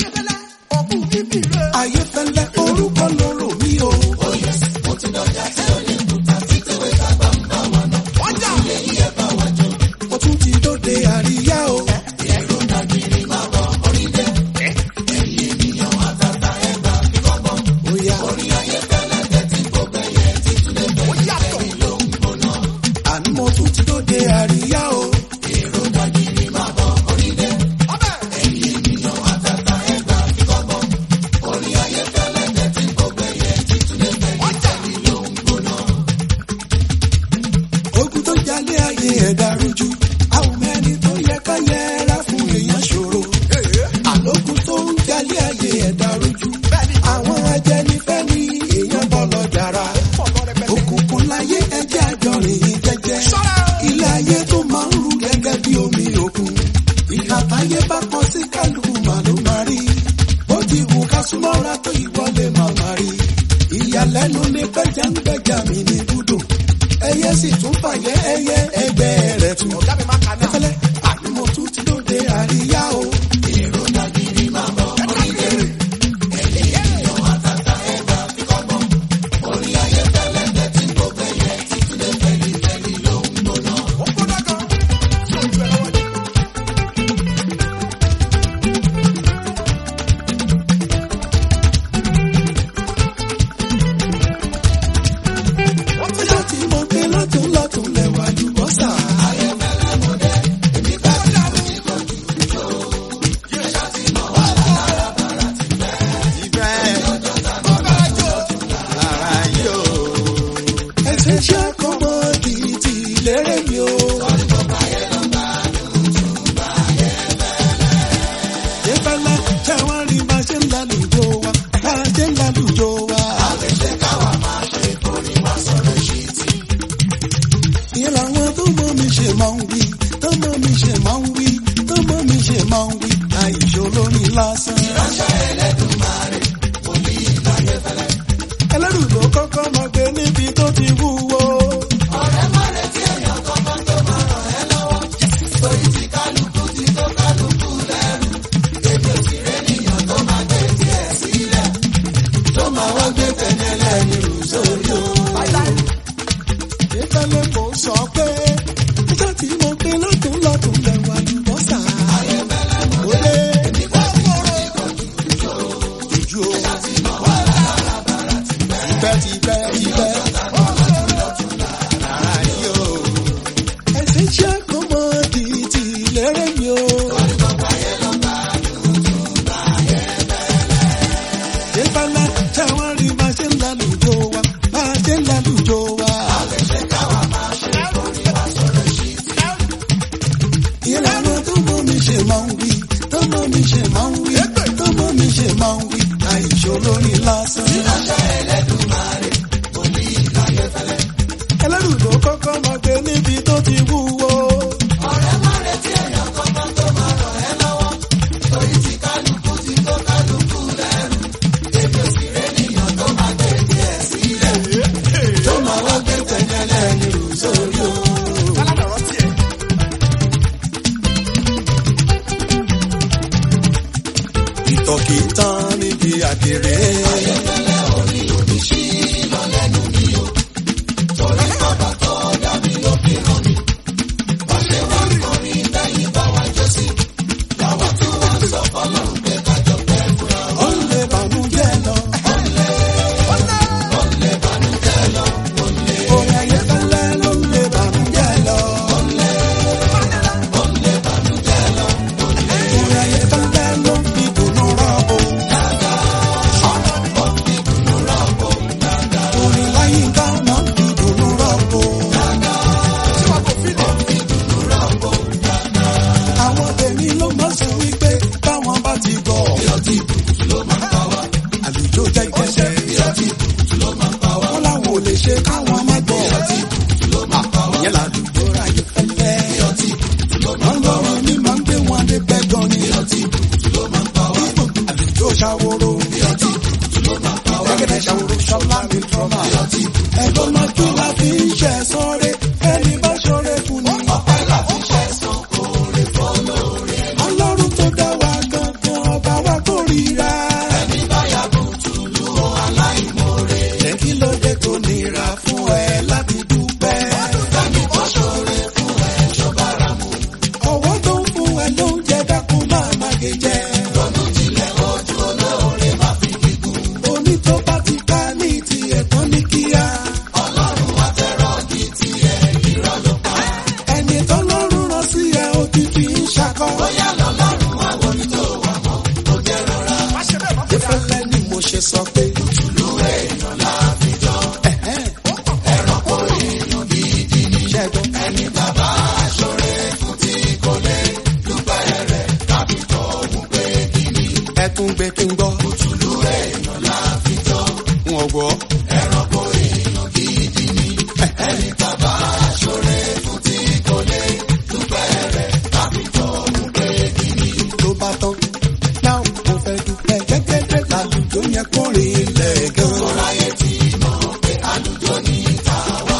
ayéfẹ́lẹ́ orúkọ lóró mi o. mo tún ti dóde àríyá o. Oya. Àní mo tún ti dóde àríyá o. Ogun tó jalè ayé ẹ̀dá rújú. Àwọn mẹ́ni tó yẹ ká yẹra fún èèyàn ṣòro. Àlókun tó ń jalè ayé ẹ̀dá rújú. Àwọn ajẹnifẹ́ ni èèyàn bọ́ lọ jàrá. Òkùnkùn láyé ẹjẹ́ àjọrìn yìí jẹ́jẹ́. Ilé ayé tó máa ń rú gẹ́gẹ́ bí omi òkun. Ìhà táyé bá kọ sí kálukú mà ló máa rí. Bó ti wù ká súnmọ́ra tó ìwọlé máa máa rí. Ìyàlẹ́nu ni gbẹ́jà ń gbẹ́jà mi ní búdò. Ẹyẹ sì tún fàyẹ́ ẹyẹ ẹgbẹ́ rẹ̀ tún. Ẹfẹ́lẹ́ àní mo tún ti lóde àríyá o. Ọjọ́ tí mo gbé lọ́tún lọ́tún lẹ́wà lùbọ́sà. Ẹsẹ̀ ṣe àkọ́mọ́dì ti lérè mi o. Ìfẹ́lẹ́ ṣé wọ́n rí bá ṣe ń lálùjọ wa, bá ṣe ń lálùjọ wa. ìyẹn làwọn tó mọ mi ṣe máa ń wí tó mọ mi ṣe máa ń wí tó mọ mi ṣe máa ń wí àìṣó lórí lásán. ìránṣẹ́ ẹlẹ́dùnmáre kò ní ìlàyé fẹ́lẹ́. ẹlẹ́rù ló kọ́kọ́ máa gbé níbi tó ti wúwo. ọ̀rẹ́ má retí èèyàn kankan tó máa ràn ẹ́ lọ́wọ́. torí ti kálukú ti tó kálukú lẹ́rù. èmi ò sì rẹ́nìyàn tó máa gbé tiẹ̀ sílẹ̀. tó máa wá gbé tẹ̀lé ẹlẹ́ni rù sórí o ìfẹ́lẹ́ kò sọ pé nígbà tí mo gbé lọ́tún lọ́tún lẹ́wà lùbọ́sà. Olé jùjú o. Tipẹ́ tipẹ́ tipẹ́. Ara yìí o. Ẹ̀sìn ṣe àkọ́mọ́dì ti lérè mi o. Ìfẹ́lẹ́ ṣé wọ́n rí bá ṣe ń lálùjọ wa, bá ṣe ń lálùjọ wa. ìlànà tó mọ mi ṣe máa ń wí tó mọ mi ṣe máa ń wí tó mọ mi ṣe máa ń wí àìṣó lórí lásán. ìránṣẹ́ ẹlẹ́dùnmáre kò ní ìlàyé fẹ́lẹ́. ẹlẹ́rù ló kọ́kọ́ máa gbé níbi tó ti wúwo. ọ̀rẹ́ má retí èèyàn kankan tó máa ràn ẹ́ lọ́wọ́ torí ti kálukú ti tó kálukú lẹ́rù. èmi ò sì rẹ́nìyàn tó máa gbé tiẹ̀ sílẹ̀ tó máa wá gbé tẹ̀lé ẹlẹ́ni rù sórí o. ìtọ́kì tán níbi àkèrè. ayẹyẹlẹ orí òní sí lọ́lẹ́nu mi o. torí bàbá tó dá mi ló fi ràn mí. wọ́n ṣe wá kọrin lẹ́yìn bá wa jọ sí. làwa tí wọ́n sọ fọlọ́run pé kájọ pẹ́ fúnra. ó lè bànújẹ́ lọ. ó lè ó lè bànújẹ́ lọ. orin ayẹyẹlẹ ló lè bànújẹ́ lọ. ó lè ó lè bànújẹ́ lọ. orin ayẹyẹlẹ ló fi dùnú rọ́bù. orin láyé dáná fi dùnú rọ́bù. àwọn tèmi ló máa sọ wípé táwọn bá ti gọ̀. ìyọtí ìbùkún ló máa ń pa wá. àlùjọ jẹ́ ìgbésẹ̀. ìyọtí ìbùkún ló máa ń pa wá. wọ́n láwọn ò lè ṣe káwọn má gbọ́. ìyọtí ìbùkún ló máa ń pa wá. ìyẹn làlùjọ ráyè fẹ́lẹ́. ìyọtí ìbùkún ló máa ń pa wá. ọlọ́run mi máa ń gbé wọn dé bẹ́ẹ̀ gan ni. ìyọtí ìbùkún ló máa ń pa wá. àlùjọ ṣàwòrò. ìyọtí ìbùkún ló máa ń pa wá. gẹ́gẹ́ ṣàwòrò ṣọlá mi trọ́mà. ìyọtí ìbùkún ẹ̀gbọ́n máa kí la fi ń ṣẹ̀ sọ́rẹ́ ẹni bá ṣọ́rẹ́ fún ni. ọ̀pẹ́ la fi ṣẹ̀ sàn kó rè fọ́ lóore. ọlọ́run tó dá wa gangan ọba wa kò rí ẹ tún gbé kí n gbọ́. òtúlù èèyàn la fi jọ. n ò gbọ́. ẹranko èèyàn gidi ni. ẹni tàbá aṣọre fún tí kò lè dúpẹ́ rẹ̀ tàbí tọ́ mú pé gidi. ló bá tán náà mo fẹ́ dúpẹ́ gẹ́gẹ́dẹ́ lálùjọ yẹn kórìn ilẹ̀ gan. ọ̀rọ̀ ayé ti mọ̀ pé àlùjọ ní ìta wá.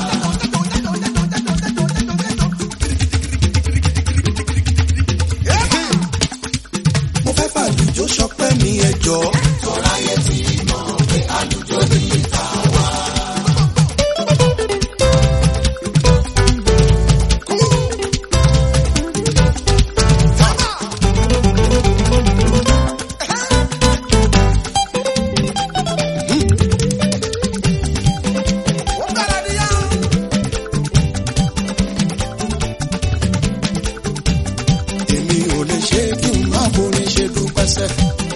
mo fẹ́ fàlùjọ sọpẹ́ mi ẹjọ́. ọ̀rọ̀ ayé ti mọ̀ pé àlùjọ ní ìta wá. èmi ò lè ṣe kí n má borin ṣe dúpẹ́ sẹ́.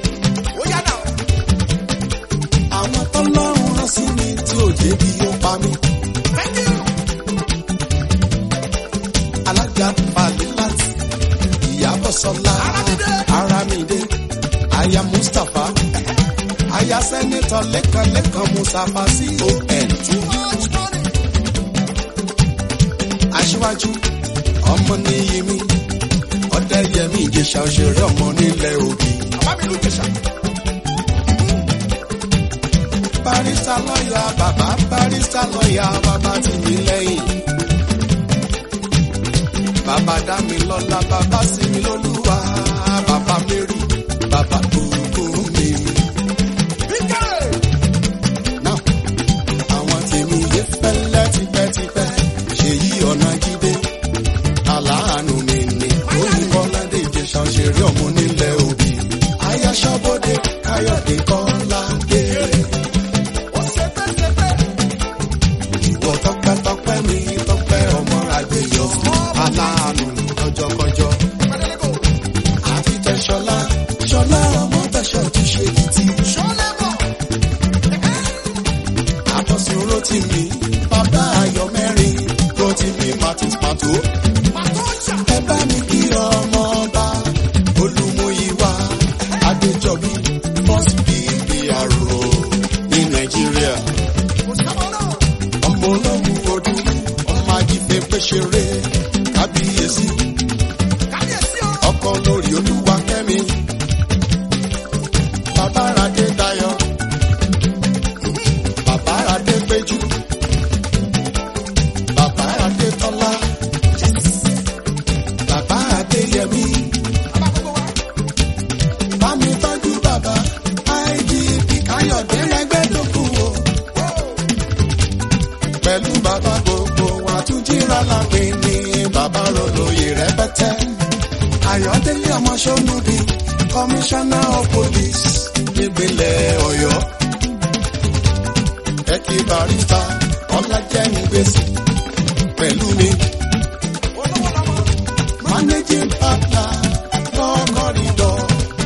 àwọn tọ́lọ́run rán sí mi tí ò jẹ́ bí ó pa mí. alága falilat ìyàbọ̀ sọlá aramide aya mustapha aya sẹ́nitọ̀ lẹ́kan lẹ́kan mustapha con aṣíwájú ọmọ níyì mi ọdẹyẹmí ìjẹsà òṣèré ọmọ nílẹ̀ òbí. barista lọ́yà bàbá barista lọ́yà bàbá tì mí lẹ́yìn. bàbá dá mi lọ́lá bàbá sí mi lólúwa bàbá mary bàbá gbogbo mi. Now, àwọn tèmi yé fẹ́lẹ́ tipẹ́tipẹ́ ṣèyí ọ̀nà jíde aláàánú mi ni oyinbọ́ládé ìjẹsà òṣèré ọmọ nílẹ̀ òbí. ayáṣọ́bọ̀dé káyọ̀dé kọ́ládé. ìwọ tọpẹ́tọpẹ́ mi tọpẹ́ ọmọ àgbẹ̀yọ aláàánú kọjọkọjọ. àti tẹ̀sọ́lá ṣọlá ọmọ tẹ̀sọ́ ti ṣe kìtì. àbọ̀sùn rotimi bàbá ayọ̀ mẹ́rin rotimi martins pato ẹ bá mi kí ọmọ ọba olùmúyíwá adéjọbí first bbro ní nàìjíríà ọmọ olóhùn ọdún ọmọ ajífẹ́ pẹ́ṣẹrẹ kábíyèsí ọkọ lórí olúwa kẹ́mi bàbá radé dayọ̀ bàbá radé péjú bàbá radé tọ́lá bàbá adéyẹmí bámi tọ́jú bàbá igp káyọ̀dé rẹ́gbẹ́dógún o pẹ̀lú bàbá gbogbo wa tún jíra lápè ní bàbá rọlóyè rẹpẹtẹ ayọ̀délé ọmọ sọ́nùbí commissioner of police nípínlẹ̀ ọ̀yọ́ ẹ̀kí barista ọlájẹ́ngbèsì pẹ̀lú mi managing partner law corridor.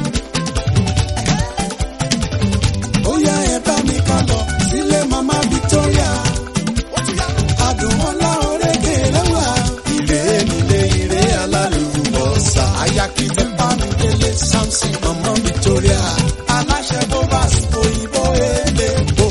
ó yá ẹ bá mi ká lọ sílé mama victoria. àdùnmọ́lá orékè lẹ́wà. ìrè nílé ìrè alálùbọ̀sà. ayakífẹ́ bámidélé samson mama victoria. aláṣẹ bovas òyìnbó elépo.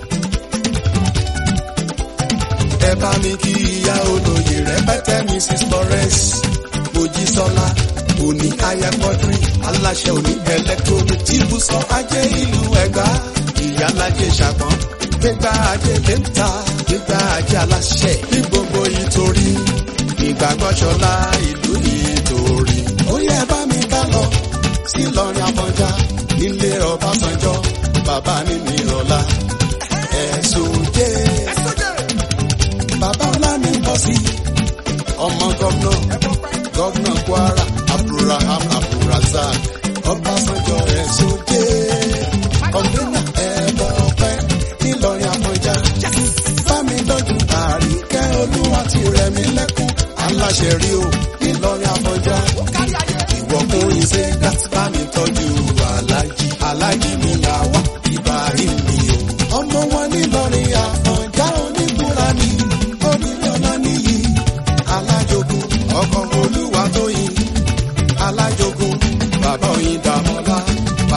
ẹ bá mi kí ìyá olóyè rẹpẹtẹ mrs florence mojísọ́lá òní ayakọ́dúrí aláṣẹ òní electronic tìbùsọ ajé ìlú ẹ̀gbá ìyálàjẹ ṣàpọ̀n gbégbá ajé lẹ́ńtà gbégbá ajé aláṣẹ ní gbogbo ìtorí ìgbàgbọ́sọlá ìlú ìtorí. ó yẹ bá mi ká lọ sí lọrin abọjá nílé ọbásanjọ́ bàbá ní nìrọ̀lá ẹ̀sùn jẹ́ bàbá ọlá ní bọ́ sí ọmọ gómìnà gómìnà kwara abdulraham abdulrazak ọbásanjọ́ ẹ̀sùn jẹ́ kọ́ńtínà ẹ̀bọ̀ ọ̀pẹ́ nílọrin àmọ́já bámi dọ́jú àríkẹ́ olúwa ti rẹ̀ mí lẹ́kún aláṣẹ rí o nílọrin àmọ́já ìwọ̀kùnrin ṣe láti bámi tọ́jú alájí alájí mi làwà ibrahim mi o ọmọ wọn nílọrin àmọ́já onígbúra ni onílé ọlá níyì alájogun ọkọ̀ olúwa tó yin alájogun bàbá oyin dàmọ́lá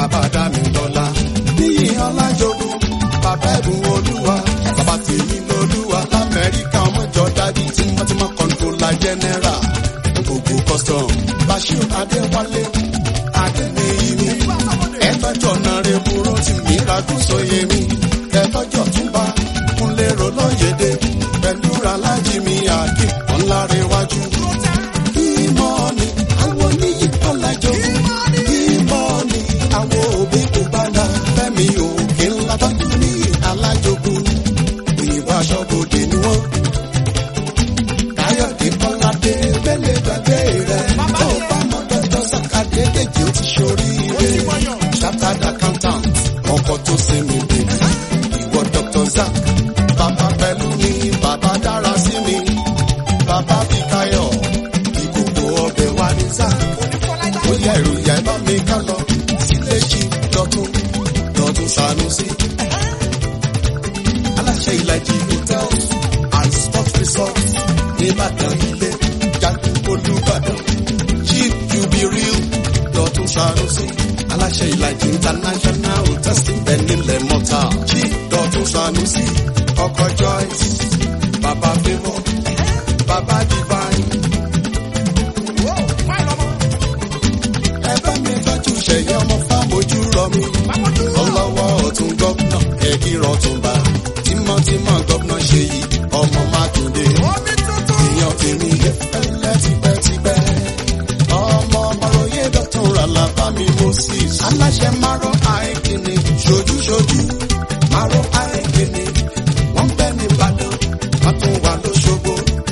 bàbá ẹ̀bùn olúwa bàbá tèmi lolúwa lamẹ́ríkà ọmọjọ dájú tí wọ́n ti mọ kọ́ńtólà jẹ́nẹ́rà gbogbo custom bashir adéwálé adéníyí mi ẹ̀tọ́jọ́ náà rẹ̀ burú tí mi ragún sóye mi ẹ̀tọ́jọ́ tún bá kúnlé rolóyèdè pẹ̀lú alájí mi àkí ọ̀nlárẹ̀wájú. ìmọ̀ ni àwọn oníyì ọ̀làjọ́ ìmọ̀ ni àwọn òbí kò bá dá fẹ́mi òkè ńlá tọ́jú ní alájogún òyìnbó aṣọ́bodè ni wọ́n. káyọ̀dé kọ́ládé bẹ́lẹ̀ gbàgbé rẹ̀ tó bá mọ dọ́tọ́ sàkàdé dèjì ó ti ṣoríire. chartered accountant ọkọ̀ tó sinmi bèbí ìwọ dr zak bàbá pẹ̀lú mi bàbá dára sí mi bàbá bíkáyọ̀ ìkòkò ọbẹ̀ wa ní zak ó yẹ ìròyìn ẹ̀ bá mi ká lọ sílé jí lọ́tún lọ́tún sanusi aláṣẹ ìlàjì hotels and sports resort nìbàdàn ilé jagun olùbàdàn chief jubilee lọ́tún sanusi aláṣẹ ìlàjì international hotels ti bẹ̀ nílẹ̀ mọ́ta chief lọ́tún sanusi ọkọ̀ joyce baba favour baba divine. ẹ bá mi tọ́jú ṣẹ̀yẹ ọmọ fámojú rọ mi ọlọ́wọ́ ọ̀tún gọ́vnà ẹ̀kí rọ̀túnba tímọ́tímọ́ gọ́vnà ṣe yìí ọmọ mákindé èèyàn tèmi yẹ fẹ́lẹ́ tipẹ́tipẹ́ ọmọ ọmọròyé dọ́tún ràlàbámi moses aláṣẹ márọ àìkíni ṣojúṣojú márọ àìkíni wọ́n bẹ́ ní ìbàdàn wọ́n tún wà lóṣogbo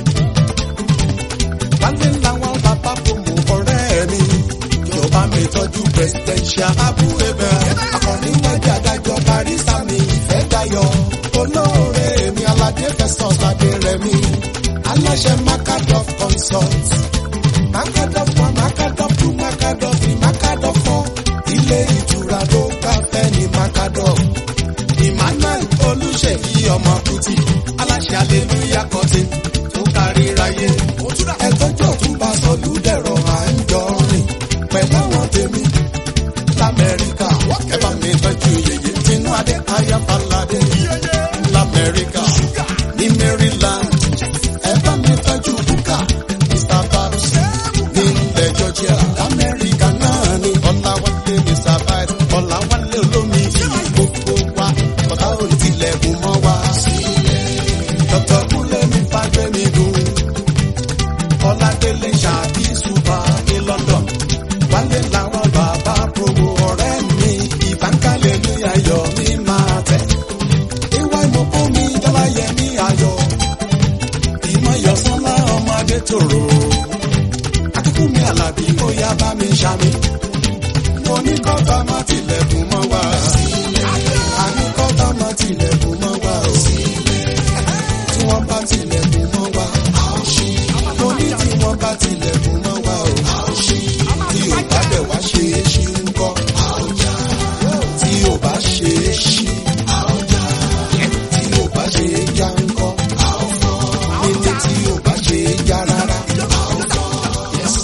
wálé làwọn bàbá bòmù ọ̀rẹ́ mi yorùbá mi tọ́jú presidential abu ebè akọni wájú adájọ́ barista mi ìfẹ́ dayọ̀ olóore mi aládé festus adérẹ̀mí aláṣẹ macadoff consult macadoff one macadoff two macadoff three macadoff four ilé ìtura tó káfẹ́ ní macadoff emmanuel olùṣèyí ọmọ kùtì aláṣẹ aleluya kọtì tó kárí ráyé ẹtọ́jọ́ tún bá sọlú dẹ̀rọ à ń jọ rìn pẹ̀lú àwọn tèmi lamẹ́ríkà ẹ bá mi tọ́jú yèyé tinú adé ayáfaládé lamẹ́ríkà ní maryland ẹ bá mi tọ́jú búkà mr babs ní ilẹ̀ georgia lamẹ́ríkà náà ní ọ̀làwálé mr bite ọ̀làwálé olómi ìlú gbogbo wa ọ̀tá ò ní tilẹ̀kùn mọ́ wa dr kúnlẹ̀ mi fàgbẹ́ mi dùn ọládélé ṣáàbí ṣùpà ní london wálé làwọn bàbá promo ọ̀rẹ́ mi ìbánkalẹ̀ ní ayọ̀ mi máa tẹ̀. ìwà ìmọ̀kó mi jọba yẹ ní ayọ̀ ìmọ̀ yọ̀sánlá ọmọdé tòrò akíkú mi àlàbí ó yá bá mi ṣàmì mo ní kọ́ta má tilẹ̀kùn mọ́ wa àní kọ́ta má tilẹ̀kùn mọ́ wa o tí wọ́n bá tilẹ̀kùn mọ́ wa mo ní tí wọ́n bá tilẹ̀kùn mọ́ wa o tí ò bá bẹ̀ wá ṣe é ṣí ń kọ́ tí ò bá ṣe é ṣí tí ò bá ṣe é já ń kọ́ nílé tí ò bá ṣe é já rárá. Yes.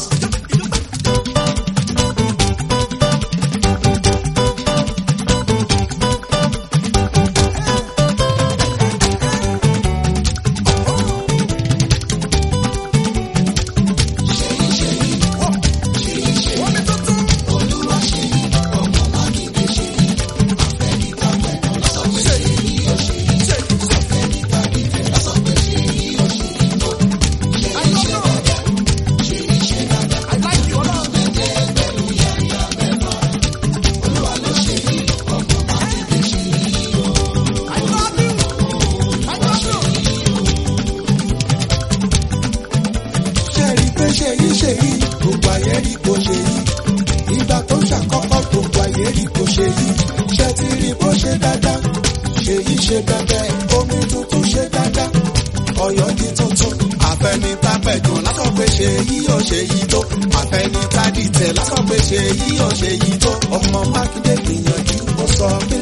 ṣe rí pé ṣe yí ṣe yí gbogbo ayé rí kò ṣe yí ìgbà tó ṣàkọ́kọ́ gbogbo ayé rí kò ṣe yí ṣe ti rí bó ṣe dáadáa ṣe yí ṣe bẹ́ẹ̀ omi tuntun ṣe dáadáa ọ̀yọ́ di tuntun àfẹnitá pẹ̀gàn lásán pé ṣe yí ò ṣe yí tó àfẹnitá dìtẹ̀ lásán pé ṣe yí ò ṣe yí tó ọmọ mákindé gbìyànjú ó sọ pé